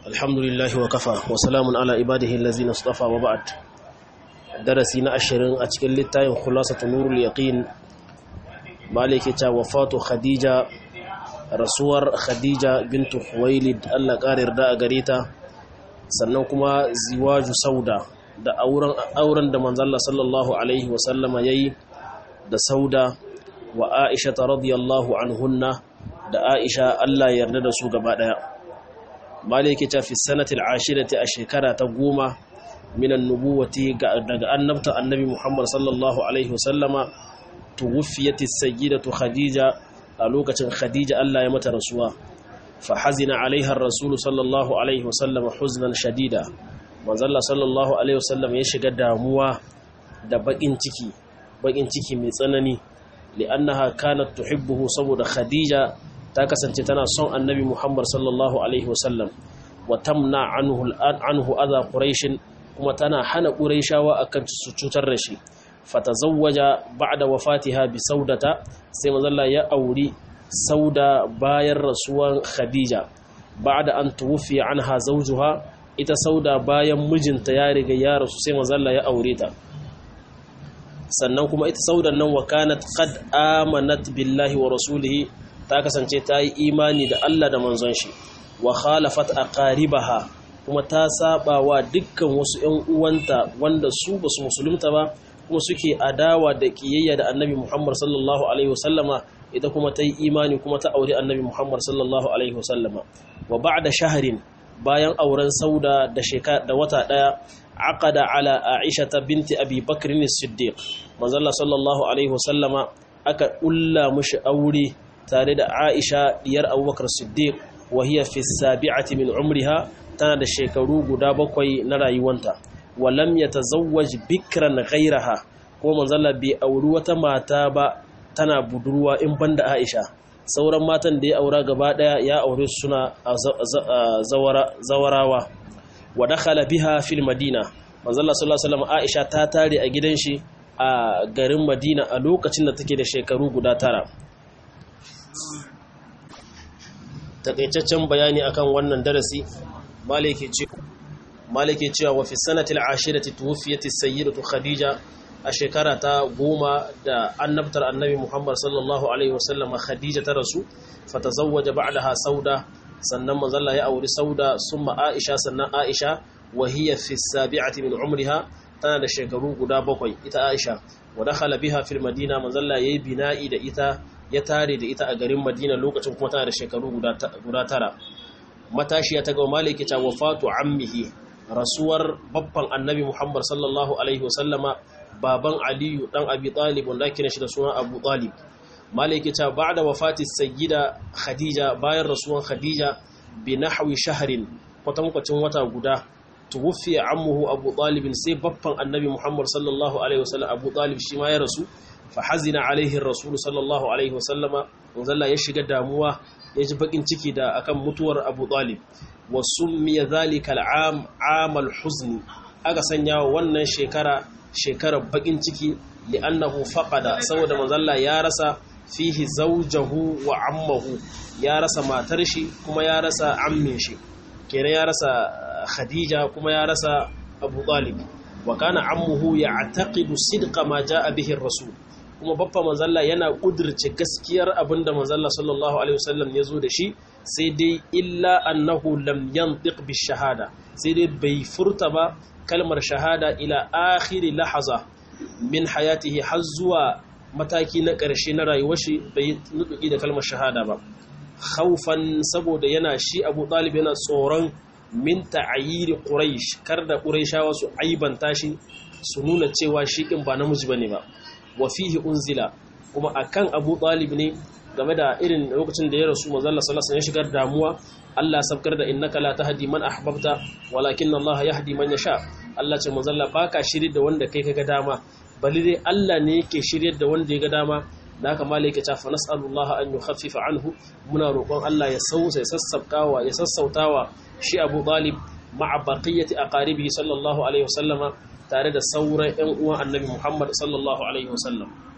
الحمد لله وكفى وسلام على عباده الذين اصطفى وبعد درسي na 20 a cikin littafin khulasatu nurul yaqin malike ta wafatu khadija rasuwar khadija bintu khuwailid Allah karir da a gare ta sannan kuma ziwaju sauda da auren auren da manzon Allah sallallahu alaihi wa sallama yayi da sauda wa aisha radiyallahu anhunna da aisha Allah ya yarda da su gaba daya maliki ta fi sanatil ashirati a shekara ta goma minan nubuwati daga annabta annabi Muhammad sallallahu alaihi wasallama tuwfiyati sayyidatu khadija a lokacin khadija Allah ya mata rasuwa fa hazina alaiha ar-rasul sallallahu alaihi wasallama huznan shadida manzalla sallallahu alaihi wasallam ya shiga damuwa da bakin ciki bakin ciki mai tsanani li'annaha kanat tuhibbuhu saboda khadija ta kasance tana son annabi Muhammad sallallahu alaihi wasallam wa tamna anhu anhu adha quraish kuma tana hana quraishawa akan su cutar da shi fatazawwaja ba'da wafatiha bi saudata sai manzalla ya auri sauda bayan rasuwan khadija ba'da an tuwfi anha zawjuha ita sauda bayan mijinta ya riga ya rasu sai manzalla ya aure ta sannan kuma ita saudan nan wa kanat qad amanat billahi wa rasulihi ta kasance ta yi imani da Allah da manzon shi wa khalafat aqaribaha kuma ta saba wa dukkan wasu ƴan uwanta wanda su basu musulunta ba kuma suke adawa da kiyayya da Annabi Muhammad sallallahu alaihi wasallama ita kuma ta yi imani kuma ta aure Annabi Muhammad sallallahu alaihi wasallama wa ba'da shahrin bayan auren Sauda da shekara da wata daya aqada ala Aisha binti Abi Bakr as-Siddiq manzo sallallahu alaihi wasallama aka ulla mushi aure tare da Aisha diyar Abubakar Siddiq wa hiya fi sabi'ati min umriha tana da shekaru guda bakwai na rayuwanta wa lam yatazawwaj bikran ghayraha ko manzalla bai auri wata mata ba tana budurwa in banda Aisha sauran matan da ya aura gaba daya ya aure suna zawarawa wa dakhala biha fil madina manzalla sallallahu alaihi wasallam Aisha ta tare a gidan shi a garin Madina a lokacin da take da shekaru guda tara takaitaccen bayani akan wannan darasi malike cewa wa fi sanatil ashirati tuwfiyat as-sayyidatu khadija a shekara ta goma da annabtar annabi muhammad sallallahu alaihi wasallam khadija ta rasu fatazawwaja ba'daha sauda sannan manzalla ya auri sauda summa aisha sannan aisha wa hiya fi sabi'ati min umriha tana da shekaru guda bakwai ita aisha wa dakhala biha fil madina manzalla yayi bina'i da ita ya tare da ita a garin madina lokacin kuma tana da shekaru guda tara matashiya ta ga maliki ta wafatu ammihi rasuwar babban annabi muhammad sallallahu alaihi wasallama baban aliyu dan abi talib wanda ake shi da suna abu talib maliki ta ba'da wafati sayyida khadija bayan rasuwan khadija bi nahwi shahrin kwatankwacin wata guda tuwfiya ammuhu abu talib sai babban annabi muhammad sallallahu alaihi wasallam abu talib shi ma ya rasu fahazina alaihi rasulu sallallahu alaihi wasallama wanzalla ya shiga damuwa ya ji bakin ciki da akan mutuwar abu talib wa summiya zalika al'am amal huzni aka sanya wa wannan shekara shekarar bakin ciki li'annahu faqada saboda manzalla ya rasa fihi zawjahu wa ammahu ya rasa matar shi kuma ya rasa ammin shi kenan ya rasa khadija kuma ya rasa abu talib wa kana ammuhu ya'taqidu sidqa ma jaa bihi ar-rasul kuma baffa manzalla yana kudirce gaskiyar abinda manzalla sallallahu alaihi wasallam ya zo da shi sai dai illa annahu lam yantiq bi shahada sai dai bai furta ba kalmar shahada ila akhiri lahaza min hayatihi har zuwa mataki na ƙarshe na rayuwar shi bai nutuki da kalmar shahada ba khaufan saboda yana shi Abu Talib yana tsoron min ta'ayiri quraish kar da quraishawa su aibanta shi su nuna cewa shi kin ba namiji bane ba wa fihi unzila kuma akan Abu Talib ne game da irin lokacin da ya rasu manzo Allah sallallahu alaihi wasallam ya shigar damuwa Allah sabkar da innaka la tahdi man ahbabta walakin Allah yahdi man yasha Allah ce manzo Allah baka shirye da wanda kai kaga dama bali dai Allah ne yake shiryar da wanda ya ga dama da haka malaika ta fa nas'alullah an yukhaffifa anhu muna roƙon Allah ya sausa ya sassaukawa ya sassautawa shi Abu Talib ma'a baqiyati aqaribihi sallallahu alaihi wasallama tare da sauran ƴan uwan Annabi Muhammad sallallahu alaihi wasallam